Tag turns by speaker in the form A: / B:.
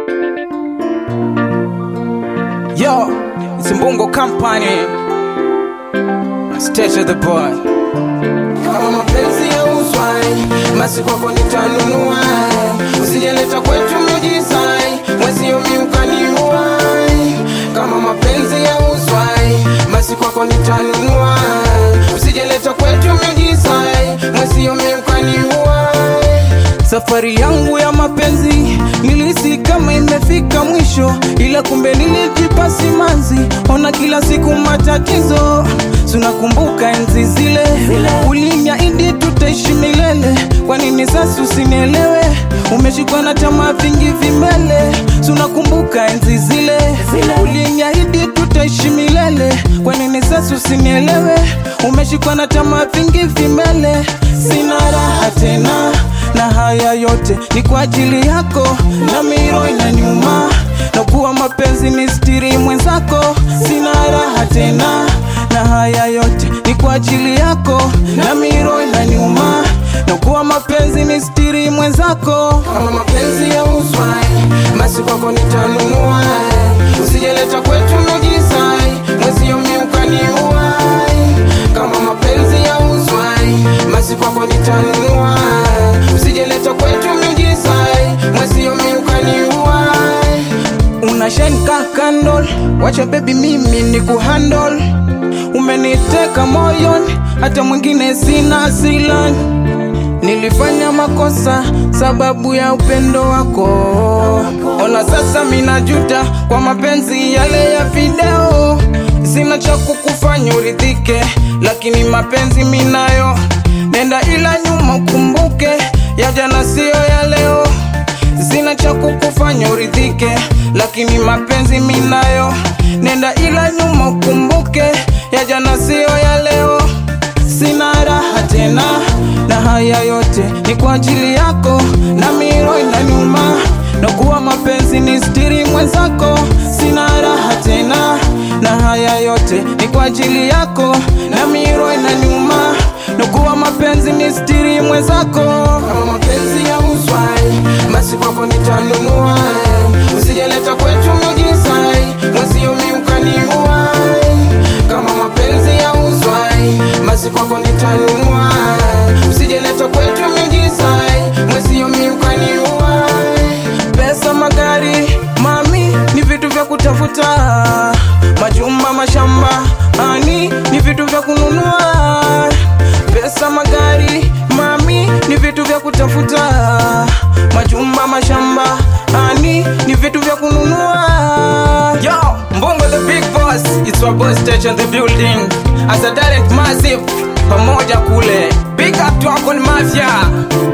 A: Yo, it's Mbungo Company. Stage of the boy.
B: kama mapenzi ya uswai basi kwako nitanunua usijeleta kwetu mjisai mwezio miukaniuai kama mapenzi ya uswai basi kwako nitanunua usijeleta kwetu mjisai mwezio miukaniuai
A: Safari yangu ya mapenzi nilisi kama imefika mwisho, ila kumbe nilijipa simanzi. Ona kila siku matatizo, tunakumbuka enzi zile, uliniahidi tutaishi milele. Kwa nini sasa usinielewe? Umeshikwa na tamaa vingi vimele, tunakumbuka enzi zile, uliniahidi tutaishi milele. Kwa nini sasa usinielewe? Umeshikwa na tamaa vingi vimele, sina raha tena na haya yote ni kwa ajili yako, na miro inaniuma na kuwa mapenzi ni stiri mwenzako, sina raha tena. Na haya yote ni kwa ajili yako, na miro inaniuma na kuwa mapenzi ni stiri mwenzako.
B: kama mapenzi ya uswai basi kwako nitanunua usijeleta kwetu mjisai mwezio miukaniuai kama mapenzi ya uswai basi kwako nitanunua usijeleta kwetu mjisai mwezio miukaniuai
A: unashenka kandol, wacha baby, mimi ni kuhandle. Umeniteka moyoni, hata mwingine sina silan. Nilifanya makosa sababu ya upendo wako. Ona sasa minajuta kwa mapenzi yale ya video. Sina cha kukufanya uridhike, lakini mapenzi minayo. Nenda ila nyuma ukumbuke, ya jana siyo ya leo sina cha kukufanya uridhike, lakini mapenzi minayo. Nenda ila nyuma ukumbuke, ya jana siyo ya leo. Sina raha tena, na haya yote ni kwa ajili yako, na miro inaniuma na kuwa mapenzi ni stiri mwenzako. Sina raha tena, na haya yote ni kwa ajili yako, na miro inaniuma na kuwa mapenzi ni stiri mwenzako.
B: kama mapenzi ya uswai basi kwako nitanunua usijeleta kwetu mjisai mwezio miukaniuai kama mapenzi ya uswai basi kwako nitanunua usijeleta kwetu mjisai mwezio miukaniuai
A: Pesa, magari, mami ni vitu vya kutafuta, majumba, mashamba, ani ni vitu vya kununua. Pesa, magari, mami ni vitu vya kutafuta, majumba, mashamba, ani ni vitu vya kununua. Yo, Mbongo the big boss, it's your boss stage in the building. As a talent massive, pamoja kule. Big up to Uncle Mafia.